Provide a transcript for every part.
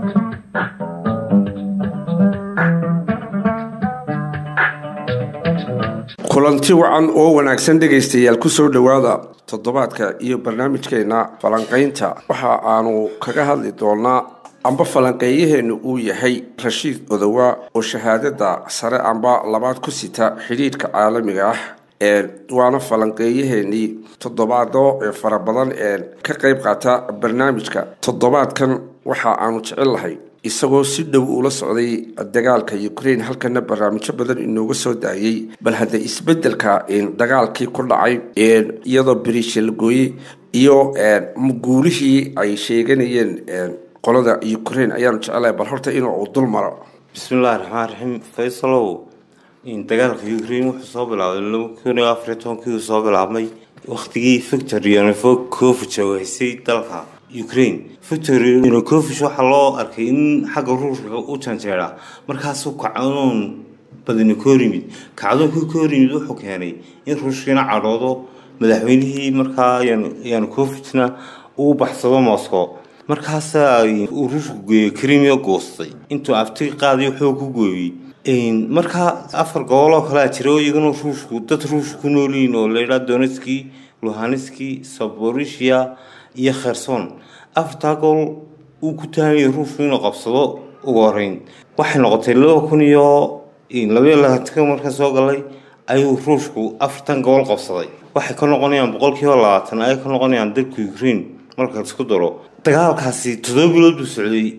kulanti wacan oo wanaagsan dhegaystayaal kusoo dhowaada toddobaadka iyo barnaamijkeena falanqaynta waxa aanu kaga hadli doonaa amba falanqeeyaheennu uu yahay rashiid odowa oo shahaadada sare amba labaad ku sita xidhiidhka caalamiga ah waana falanqeeyaheenii toddobaado fara badan ee ka qayb qaata barnaamijka toddobaadkan waxa aanu jecel lahay isagoo si dhow ula socday dagaalka ukraine halkana barnaamijyo badan inooga soo daayay bal hadda isbedelka dagaalkii ku dhacay iyadoo beriisha la gooyey iyo guulihii ay sheeganayeen qolada ukraine ayaanu jecelahay bal horta inuu dul maro bismillahi raxmaan raxiim faysalow dagaalka ukraine wuxuu soo bilaabay laba kun iyo afariy tobankii soo bilaabmay wakhtigii victor yanukovich oo haysay dalka ukraine victor yanukovich waxaa loo arkay in xagga ruushka u janjeera markaasuu kacdoon badani ka hor yimid kacdoonkii ka hor yimid wuxuu keenay in ruushkiina cadhoodo madaxweynihii markaa yanukovichna uu baxsado moscow markaasaa uu ruushku geeyey crimea goostay intuu afti qaadayo wuxuu ku gooyey markaa afar goboloo kalea jira oo iyagana ruushku dad ruushka ku noolyihiin oo laydhaa donetski luhanski saborisia iyo kherson afartaa gobol uu ku tahamaya ruushku inuu qabsado ugu horeyn waxay noqotay laba kun iyo labaiyo labaatanka marka soo galay ayuu ruushku afartan gobol qabsaday waxay ka noqonayaan boqolkiiba labaatan ay ka noqonayaan dalka ukraine marka isku daro dagaalkaasi toddoba bilood buu socday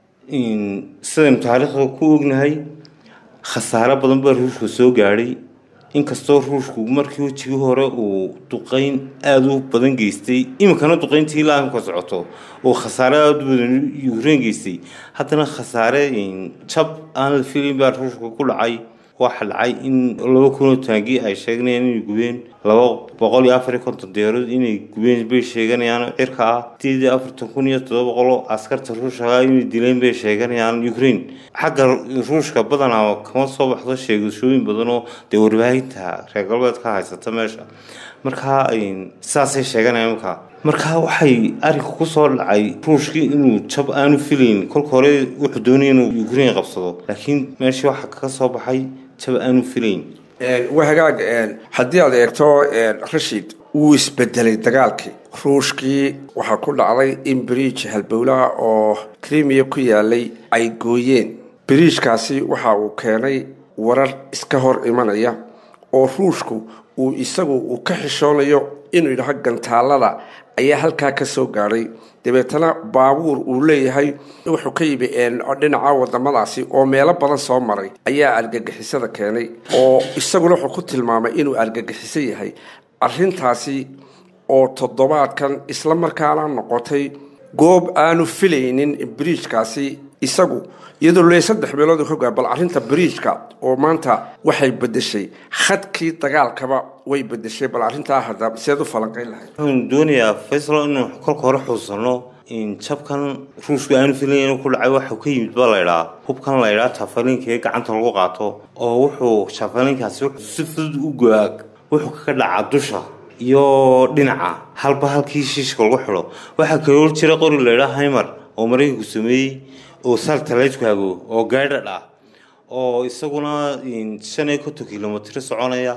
sidaynu taariikhda ku ognahay khasaare badan baa ruushka soo gaadhay inkastoo ruushku markii wejigii hore uu duqeyn aada u badan geystay iminkana duqeyntii ilaa imka socoto oo khasaare aada u badan ukraine geystay haddana khasaare jab aan la filin baa ruushka ku dhacay waxaa dhacay in laba kunoo taangi ay sheeganayaan inay gubeen laba boqol iyo afariyo konton diyaarood inay gubeen bay sheeganayaan cirka ah sideed iyo afartan kun iyo toddoba boqoloo askarta ruushka inay dileen bay sheeganayaan ukraine xagga ruushka badanaa kama soo baxdo sheegashooyin badan oo dee warbaahinta reer galbeedka haysata meesha markaa saasay sheeganayaan markaa markaa waxay arrinka kusoo dhacay ruushkii inuu jab aanu filayn kolka hore wuxuu doonaya inuu ukraine qabsado laakiin meeshii waxaa kaga soo baxay jab aanu filayn waa hagaag haddii aad eegto rashid wuu isbedelay dagaalkii ruushkii waxaa ku dhacday in beriij halbowlaha oo krimiya ku yaalay ay gooyeen beriijkaasi waxa uu keenay warar iska hor imanaya oo ruushku uu isagu uu ka xishoonayo inuu yidhaho gantaalada ayaa halkaa ka soo gaadhay dabeetana baabuur uu leeyahay wuxuu ka yimi dhinaca wadamadaasi oo meelo badan soo maray ayaa argagixisada keenay oo isaguna wuxuu ku tilmaamay inuu argagixiso yahay arintaasi oo toddobaadkan isla markaana noqotay goob aanu filaynin beriijkaasi isagu iyadoo le saddex meelood hogaa bal arrinta beriijka oo maanta waxay bedeshay khadkii dagaalkaba way bedeshay bal arrintaa hadda seed u falanqayn lahayd waxaanu doonayaa faysal inuu kolka hore xuusano in jabkan ruushku aanu filayn inuu ku dhacay waxuu ka yimid baa laydhaa hubkan laydhaa jafaliinka ee gacanta lagu qaato oo wuxuu jafaliinkaasi wuxuu si fudud u go-aa wuxuu kaga dhacaa dusha iyo dhinaca halba halkii shiishka lagu xidho waxaa kaloo jira qori laydhaa haymar oo maraykanku sameeyey oo saltalaydku hago oo gaadhadh ah oo isaguna shan iyo konton kilomitr soconaya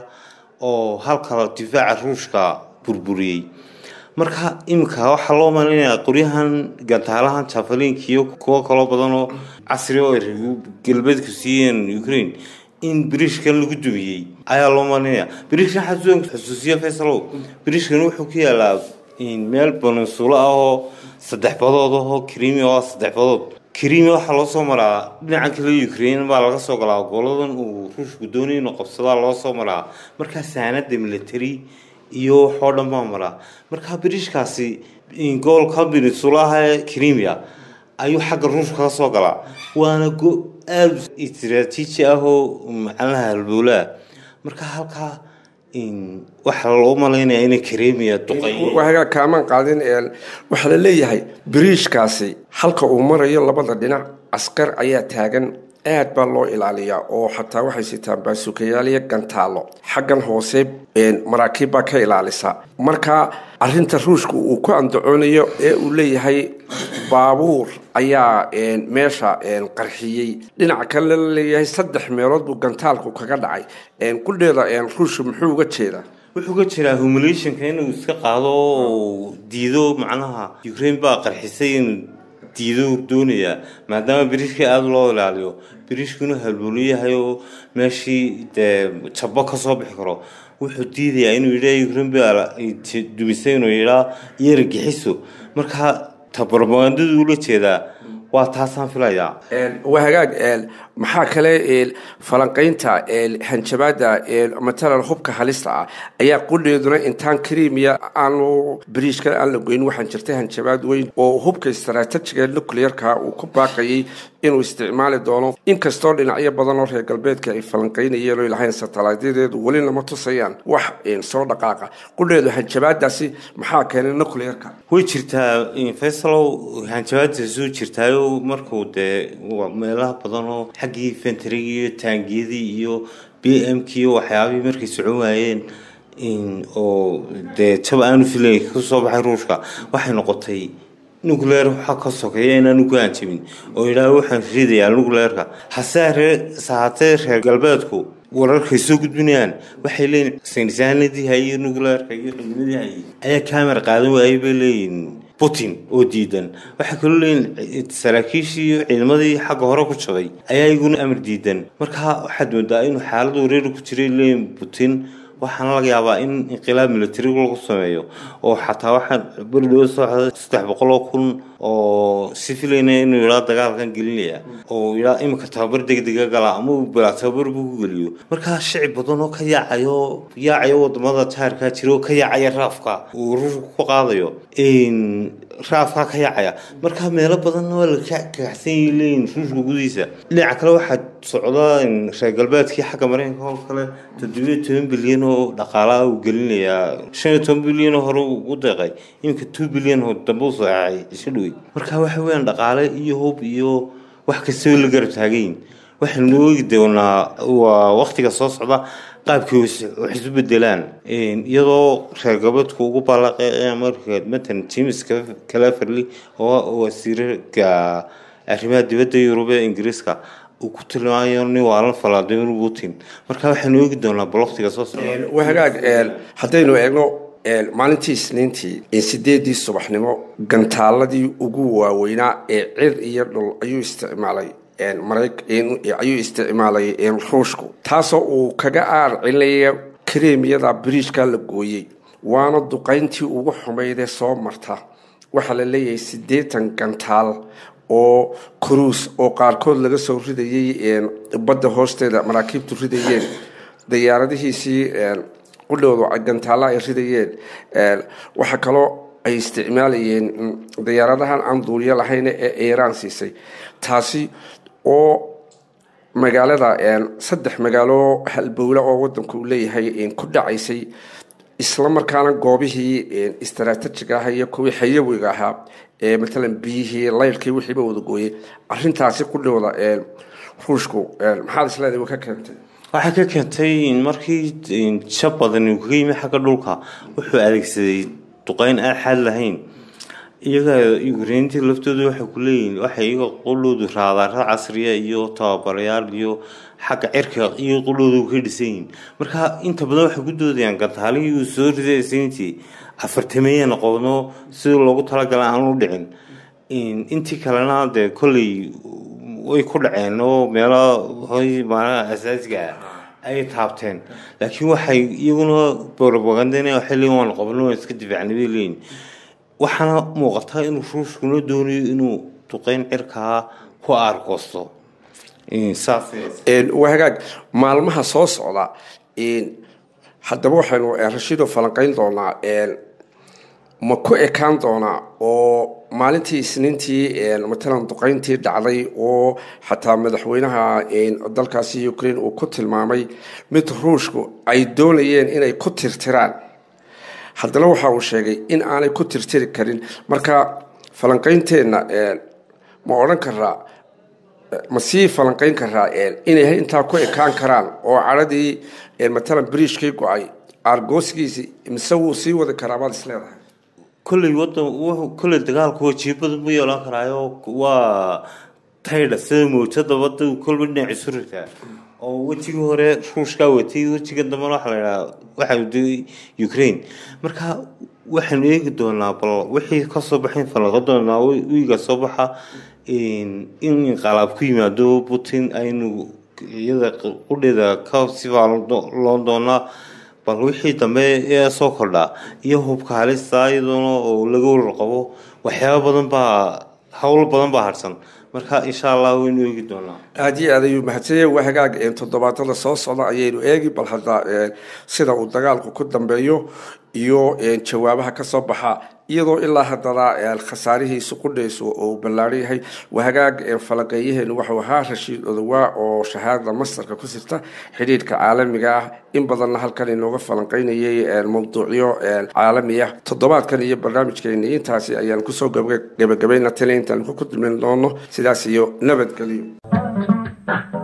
oo halka difaaca ruushka burburiyey marka iminka waxaa loo malinayaa qoryahan gantaalahan jafaliinka iyo kuwo kaloo badan oo casri oo ay galbeedku siiyeen ukraine in beriishkan lagu dumiyey ayaa loo malinaya beriishkan xasuusan xusuusiya faysalow beriishkan wuxuu ku yaalaa meel baninsulo ah oo saddex badood ahoo krimi oo saddex badood krimi waxaa loo soo maraa dhinacan kale ukraine baa laga soo galaa goladan uu ruushku doonay inuu qabsadaa loo soo maraa markaa saanada military iyo waxoo dhan baa maraa markaa beriishkaasi gobolka beninsulaha ee crimea ayuu xagga ruushka ka soo galaa waana go aada istraatiiji ah oo macnaha halbowlaha marka halkaa waxaa loo malaynaya inay crimea duqay waagaa kaamaan qaadin waxaa la leeyahay beriishkaasi halka uu marayo labada dhinac askar ayaa taagan aad baa loo ilaaliyaa oo xataa waxay sitaan baasukayaaliya gantaalo xaggan hoose maraakiib baa ka ilaalisa marka arinta ruushka uu ku andacoonayo ee uu leeyahay baabuur ayaa meesha qarxiyey dhinaca kale la leeyahay saddex meelood buu gantaalku kaga dhacay qudheeda ruushka muxuu uga jeedaa wuxuu ka jiraa humulationka inuu iska qaado oo diido macnaha ukraine baa qarxisay inuu diido doonayaa maadaama biriishka aada loo ilaaliyo biriishku inuu halbuulu yahay oo meeshii dee jabo ka soo bixi karo wuxuu diidayaa inuu yidhaa ukraine baa dumisay inuu yidhaa yaragixiso marka tabarmagandadu ula jeedaa waa taasaan filayaa waa hagaag maxaa kale falanqaynta hanjabaada matalan hubka halista ah ayaa qudheeduna intaan krimiya aanu bariishka aan la goyn waxaan jirtay hanjabaad weyn oo hubka istaraatijiga nuclearka uu ku baaqayay inuu isticmaali doono inkastoo dhinacyo badan oo reer galbeedka ay falanqaynayeen oo lahayn satellaytyadeedu weli lama tusayaan wax soo dhaqaaqa qudheedu hanjabaadaasi maxaa keenay nuclearka way jirtaa faysalow hanjabaaddaasuu jirtaayo markuu dee meelaha badan oo xaggii fentrigi iyo taangiyadii iyo b m k iyo waxyaabihii markay socon waayeen oo dee jab aanu filay kasoo baxay ruushka waxay noqotay nucleer waxaa ka sokeeya inaanu ku hanjabin oo yidhaah waxaan ridayaa nucleerka hase sahatee reer galbeedku wararkay soo gudbinayaan waxay leeyihin saynisaanadii hayay nucleerka iyo ciidamadii hayay ayaa camera qaadan waayay bay leeyihin putin oo diidan waxay kaloo leeyihin saraakiishii iyo ciidamadii xagga hore ku jabay ayaa iguna amar diidan marka waxaad moodaa inuu xaalada wareeri ku jiray leeyihin putin waxaana laga yaabaa in inqilaab military lagu sameeyo oo xataa waxaa berdhowo socda saddex boqol oo kun oo si filayna inuu yidhaa dagaalkan gelinaya oo yidhaa iminka tababar degdega gala ama uu balaa tababar buu ku geliyo markaa shicib badan oo ka yaacayo yaacayo wadamada jaarkaa jira oo ka yaacaya raafka uu ruushka ku qaadayo raafkaa ka yaacaya markaa meelo badanna waa la kagaxsan yahi leeyihin ruushka gudihiisa dhinaca kale waxaa socda reer galbeedkii xagga mareykanka oo kale toddobiyo toban bilyan oo dhaqaalaha uu gelinayaa shan iyo toban bilyan oo hore ugu deeqay iminka two bilyan oo dambe u saacay isha dhowey marka waxa weeyaan dhaqaale iyo hub iyo wax kastaba la garab taagayin waxaynu oogi doonaa waa waktiga soo socda qaabkii wax isu bedelaan iyadoo reer galbeedku ugu baallaqeeya marka matalan james calaferly oo wasiirka arrimaha dibadda yurub ee ingiriiska uu ku tilmaamayo nin waalan vladimir putin marka waxaynu oogi doonaa baloktiga soo socda waa hagaag haddaynu eegno maalintii isniintii sideedii subaxnimo gantaaladii ugu waaweynaa ee cir iyo dhul ayuu isticmaalay ayuu isticmaalay ruushku taasoo uu kaga aar celinaya kareemiyada biriishka la gooyey waana duqayntii ugu xumaydee soo marta waxaa la leeyahay siddeetan gantaal oo cruis oo qaarkood laga soo ridayay badda hoosteeda maraakiibtu ridayeen diyaaradihiisii qudhoodu gantaalla ay ridayeen waxaa kaloo ay isticmaalayeen diyaaradahan aan duuliyo lahayn ee iiraan siisay taasi oo magaalada saddex magaalo halbowle oo wadanku uu leeyahay ku dhacaysay isla markaana goobihii istaraatijiga ah iyo kuwii xayawiga ahaa ee matalan biyihii layrkii wixiiba wada gooyey arintaasi qudhooda ruushku maxaad isleedahay ka keentay waxay ka keentay markii jab badan uu kaga yimi xagga dhulka wuxuu adeegsaday duqeyn aan xaad lahayn iyaga ukraintii laftoodu waxay ku leeyihiin waxay iyaga quloodu raadaara casriya iyo tababarayaal iyo xagga cirka iyo quloodu ka dhisan yihiin marka inta badan waxay ku doodayaan gantaalihii uu soo riday isniintii afartameeyana qobno sidii loogu talagala aan u dhicin intii kalena dee kolley way ku dhaceen oo meelo hoy maalaha asaasiga ah ayay taabteen laakiin waxay iyaguna propagandana waxay leeyihin waan qabno waan iska difaacnay bay leeyihin waxaana muuqataa inuu ruushkuna doonayo inuu duqeyn cirkaa ku aargoosto waa hagaag maalmaha soo socda haddaba waxaynu rashiido falanqeyn doonaa ma ku ekaan doonaa oo maalintii isniintii matalan duqeyntii dhacday oo xataa madaxweynaha dalkaasi ukraine uu ku tilmaamay mid ruushku ay doonayeen inay ku tirtiraan haddana waxa uu sheegay in aanay ku tirtiri karin marka falanqeynteenna ma odhan karaa ma sii falanqayn karaa inay intaa ku ekaan karaan oo cadhadii matalan bariishkii go-ay aargoosgiisi mise wuu sii wadi karaa baad isleedahay kolley wadan wuxuu kolley dagaalku wajiibada ma yeelan karaayo waa taydha sida mowjada wada kolba dhinac isu ritaa oo wejigii hore ruushkaa watay wejiga dambena waxa la idhaha waxa waday ukraine marka waxaynu eegi doonaa bal wixii kasoo baxayn falanqo doonaa wiiga soo baxa in inqalaab ku yimaado putin aynu iyada qudheeda ka sibaa loon doonaa bal wixii dambe ee soo kordhaa iyo hubka halista iyadoona oo laga warar qabo waxyaaba badan baa howl badan baa harsan marka insha allah waynu eegi doonaa aada iyo aad ayuu mahadsanya waa hagaag toddobaadada soo socda ayaynu eegi bal hadda sida uu dagaalku ku dambeeyo iyo jawaabaha kasoo baxa iyadoo ilaa haddana khasaarihiisu qudhaysu uu ballaaran yahay waa hagaag falanqeeyaheenu waxuu ahaa rashiid odowaa oo shahaada mastarka ku sirta xidhiidhka caalamiga ah in badanna halkan inooga falanqeynayay mawduucyo caalami ah toddobaadkan iyo barnaamijkeeni intaasi ayaan kusoo gebagabayna tali intaan ku kulmin doono sidaas iyo nabadgelyo